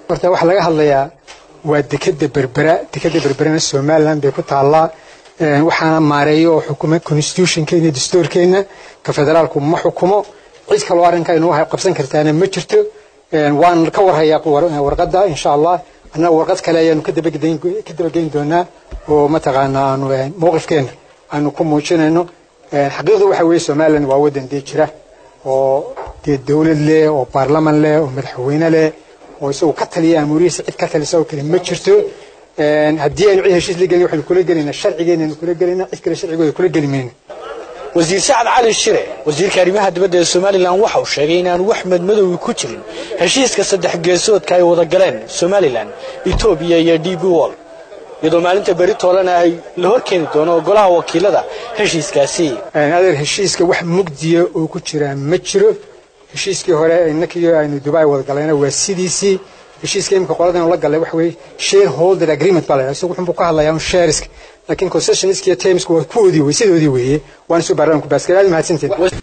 horta waxaa laga hadlayaa waa dekeda berbera dekeda berberana somalilan bay ku taallaa waxaana maareeya oo xukuma constitutionkeena dastuurkeena ka federaalku ma xukumo cid kaloo arrinka inuu qabsan kartaana ma jirto waan ka warhayaa warqadda insha allah annaga warqad kale ayaanu ka dabageyn doonaa oo mataqaanaa aanu mowqifkeena aanu ku muujinayno xaqiiqdu waxa weeye somalilan waa waddan dee jira oo dee dowlad leh oo baarlaman leh oo madaxweyne leh oo isagu ka taliya amuurihiisa cid ka talisa oo kale ma jirto haddii aynu cid heshiis la gelin waxaynu kula gelaynaa sharcigeenaynu kula gelaynaa cid kale sharcigooda kula geli mayno wasiir sacad cali shire wasiirka arrimaha dibadda ee somalilan waxa uu sheegay inaanu wax madmadowgi ku jirin heshiiska saddex geesoodka ay wada galeen somalilan etoobiya iyo d b wol iyadoo maalinta beri toolena ay la hor keeni doono golaha wakiilada heshiiskaasi adeer heshiiska wax mugdiya oo ku jiraa ma jiro heshiiskii hore inakii aynu dubai wada galayna waa sidiisii heshiiska imika qoladan la galay waxa weeye shareholder agreement baa la yidhaha isagu wuxuu ka hadlayaa un shareska laakiin concessionska iyo termska waa kuwoodii wey sidoodii weeye waana soo baarlamanku baaskar aad mahadsantiin